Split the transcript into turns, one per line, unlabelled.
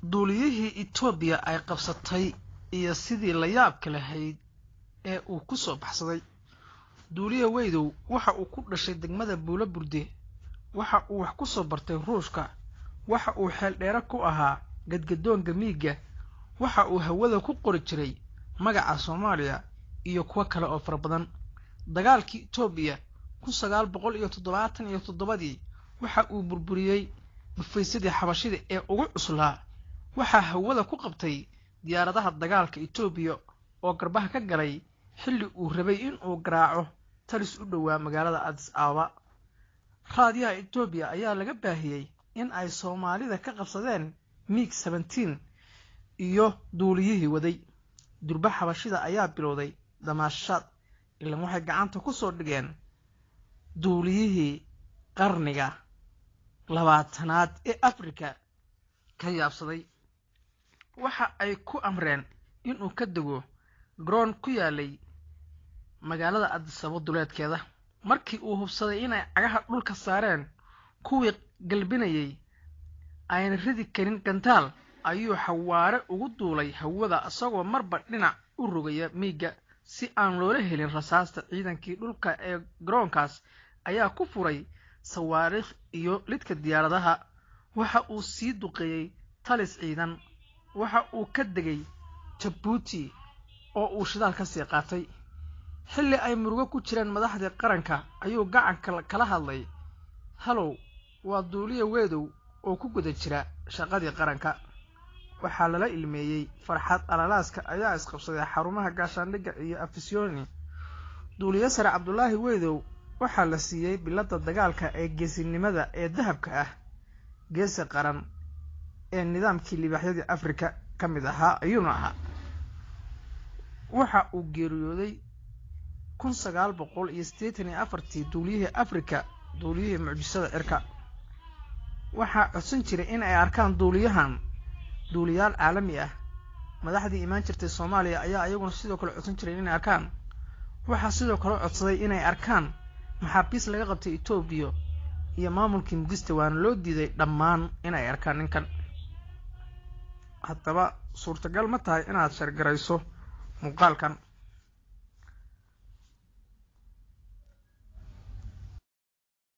duuliyihii etoobiya ay qabsatay iyo sidii la yaabka lahayd ee uu ku soo baxsaday duuliye weydow waxa uu ku dhashay degmada buulo burde waxa uu wax ku soo bartay ruushka waxa uu xeeldheere ku ahaa gadgadoonka miigga waxa uu hawada ku qori jiray magaca soomaaliya iyo kuwo kale oo fara badan dagaalkii etoobiya kun sagaal boqol iyo toddobaatan iyo toddobadii waxa uu burburiyey dhufaysadii xabashida ee ugu cuslaa waxaa hawada ku qabtay diyaaradaha dagaalka etoobiya oo garbaha ka galay xilli uu rabay in uu garaaco talis u dhowaa magaalada adis ababa raadiyaha etoobiya ayaa laga baahiyey in ay soomaalida ka qabsadeen miig seventeen iyo duuliyihii waday durba xabashida ayaa bilowday damaashaad ilan waxay gacanta ku soo dhigeen duuliyihii qarniga labaatanaad ee afrika ka yaabsaday waxa ay ku amreen inuu ka dego garoon ku yaalay magaalada adisabo duleedkeeda markii uu hubsaday inay cagaha dhulka saareen kuwii galbinayay ayna ridi karin gantaal ayuu xawaare ugu duulay hawada isagoo marba dhinac u rogaya miigga si aan loola helin rasaasta ciidankii dhulka ee garoonkaas ayaa ku furay sawaariikh iyo lidka diyaaradaha waxa uu sii duqeeyey talis ciidan waxa uu ka degay jabuuti oo uu shidaal ka sii qaatay xilli ay murugo ku jireen madaxdii qaranka ayuu gacanka kala hadlay halow waa duuliya weedow oo ku guda jira shaqadii qaranka waxaa lala ilmeeyey farxad alalaaska ayaa isqabsaday xarumaha gaashaandhigga iyo afisyooni duuliye sare cabdulaahi weydow waxaa la siiyey biladda dagaalka ee geesinimada ee dahabka ah geesi qaran ee nidaamkii libaaxyadii afrika ka mid ahaa ayuuna ahaa waxa uu geeriyooday kun sagaal boqol iyo siddeetan iyo afartii duuliyihii afrika duuliyihii mucjisada cirka waxaa codsan jiray in ay arkaan duuliyahan duuliyaal caalami ah madaxdii imaan jirtay soomaaliya ayaa iyaguna sidoo kale codsan jiray inay arkaan waxaa sidoo kale codsaday inay arkaan maxaabiis laga qabtay etoobiya iyo maamulkii mugista waana loo diiday dhammaan inay arkaan ninkan haddaba suurtagal ma tahay inaad shargarayso muuqaalkan